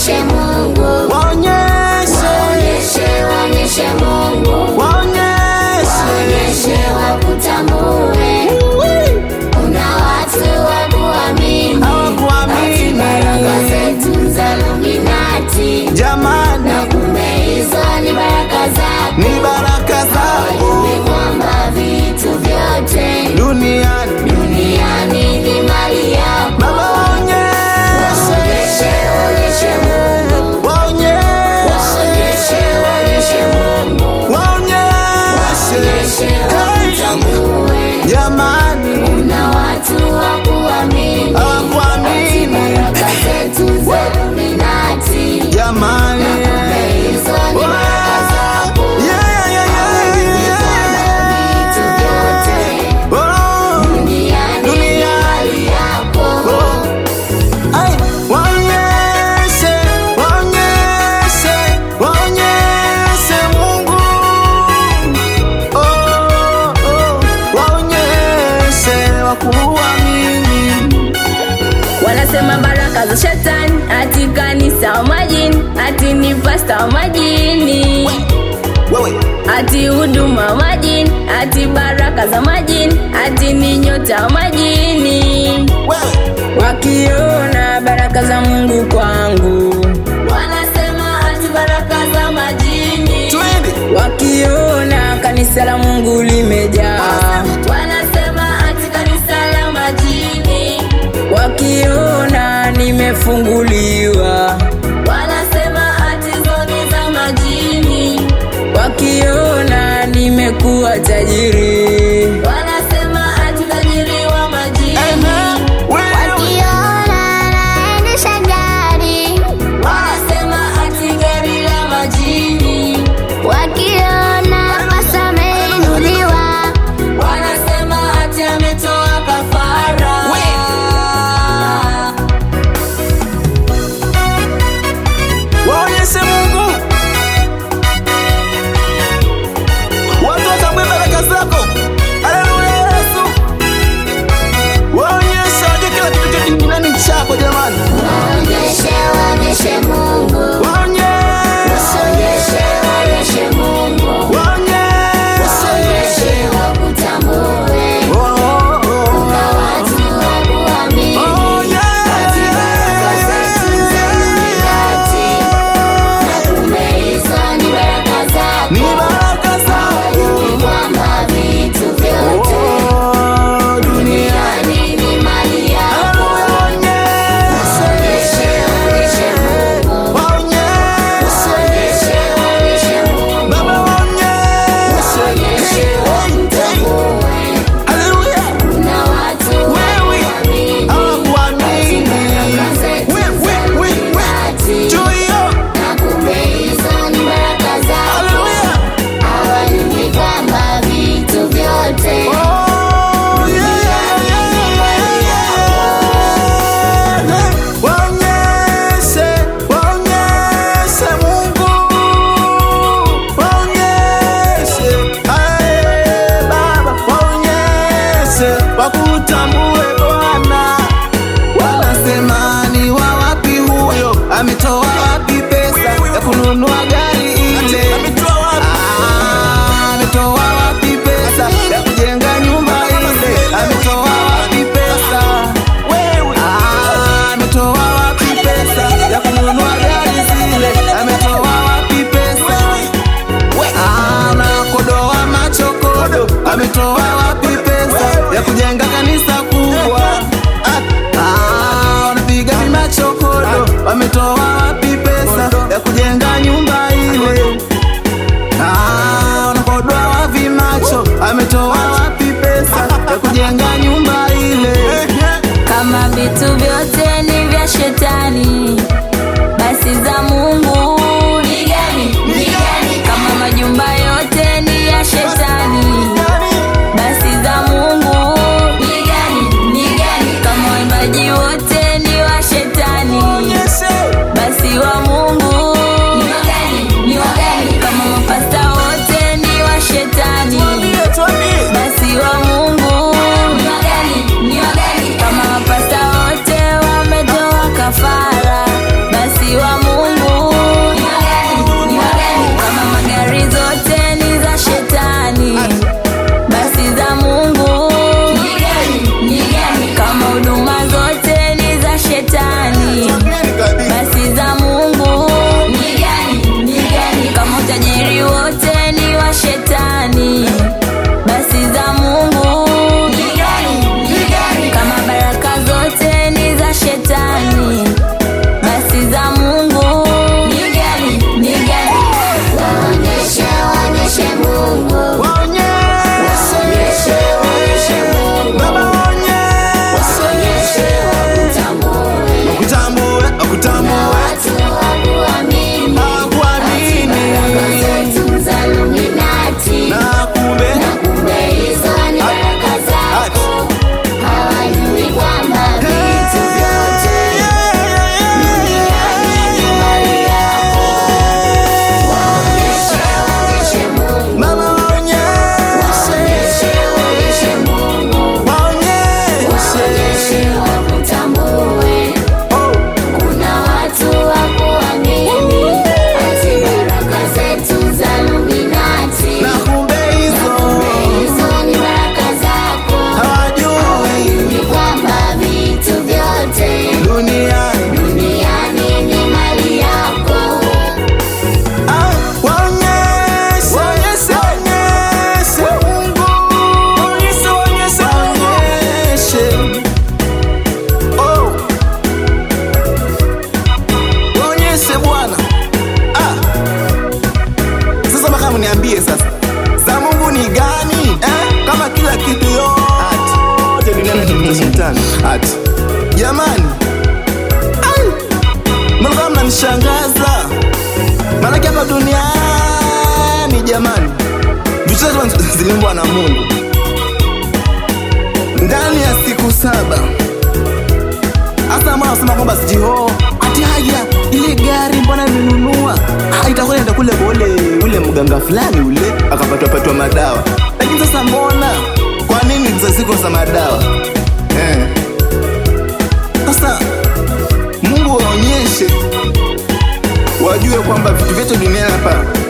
waonyeshe Mungu, waonyeshe, waonyeshe, waonyeshe Mungu, waonyeshe. waonyeshe wakutambue. Kuna watu wa kuamini, Hawakuamini. ati baraka zetu za Illuminati, Jamani, na kumbe hizo ni baraka zako. ni baraka zako Wajue kwamba vitu vyote duniani. duniani ni mali yako. Baba waonyeshe, Waonyeshe, waonyeshe Mungu, waonyeshe, waonyeshe, waonyeshe Mungu, waonyeshe. waonyeshe wakutambue. Jamani, Kuna watu wa kuamini, Hawakuamini. ati baraka zetu za Illuminati, jamani. kumbe hizo ni baraka zako. Yeah, yeah, yeah, Wajue kwamba vitu vyote yeah. Oh. duniani ni Duniani. mali yako. Ay, waonyeshe, waonyeshe, waonyeshe Mungu. Oh, oh, waonyeshe wakuamini. Wanasema baraka za shetani, ati kanisa wa majini, ati ni pasta wa majini, Wewe, ati huduma wa majini, ati baraka za majini, ati ni nyota wa majini. wewe, Wakiona baraka za Mungu kwangu, wanasema ati baraka za majini. twende. Wakiona kanisa la Mungu limejaa, wanasema ati kanisa la majini. Wakiona nimefunguliwa, wanasema ati zoni za majini. Wakiona nimekuwa tajiri, wanasema ati tajiri wa majini. Ehe, wewe, Wakiona naendesha gari, Wanasema ati gari la majini. wakiona pasa ameinuliwa, Wanasema ati ametoa kafara. waonyeshe Mungu. Watu watambue baraka zako. Haleluya, Yesu. Waonyeshe, wajue kila kitu chote duniani ni chako jamani. waonyeshe, waonyeshe Mungu, Waonyeshe, waonyeshe, waonyeshe Mungu, waonyeshe. waonyeshe wakutambue. Oh, oh, oh. Kuna watu wa kuamini, Oh, yeah. ati baraka zetu za Illuminati, na kumbe hizo ni baraka zako. Ni baraka zako. Wajue kwamba vitu vyote Oh, dunia. duniani ni mali yako. Waonyeshe, Waonyeshe, waonyeshe Mungu, waonyeshe. waonyeshe, waonyeshe Mungu, Baba, waonyeshe. waonyeshe wakutambue. Haleluya. Kuna watu wa Wewe, kuamini, hawakuamini. baraka zetu We, we, za we, we. Illuminati, Juu hiyo. na kumbe hizo ni baraka zako. Haleluya. Hawajui kwamba vitu vyote Oh, yeah, yeah, yeah, yeah, yeah. Waonyeshe, waonyeshe Mungu. Waonyeshe. Ae, Baba, waonyeshe. Wakutambue Bwana wanasema ni wa wapi huyo ametoa wapi pesa ya kununua gari ile Ah, ametoa wapi pesa ya kujenga nyumba ile ametoa wapi pesa Ah, ametoa wapi pesa ya kununua gari zile ametoa wapi pesa Ah, na kodoa machokodo ametoa wapi pesa ya kujenga kanisa kubwa Ah, wanapiga vimachokodo wametoa wapi pesa ya kujenga nyumba ile Ah, wanakodoa wapi macho ametoa wapi pesa ya kujenga nyumba ile Kama vitu vyote ni vya shetani, basi za Mungu ni gani? Ni gani? Kama majumba yote ni ya shetani, basi za Mungu ni gani? Ni gani? Kama waimbaji wote ni wa shetani, kushangaza maanake hapa duniani jamani vitu zote ziliumbwa na mungu ndani ya siku saba hasa mwana anasema kwamba sijiho ati haya ile gari mbona nimenunua Ah, itakuwa enda kule kwa ule ule mganga fulani ule akapatwapatwa madawa lakini sasa mbona kwa nini zaziko za madawa eh. sasa mungu waonyeshe wajue kwamba vitu vyote duniani hapa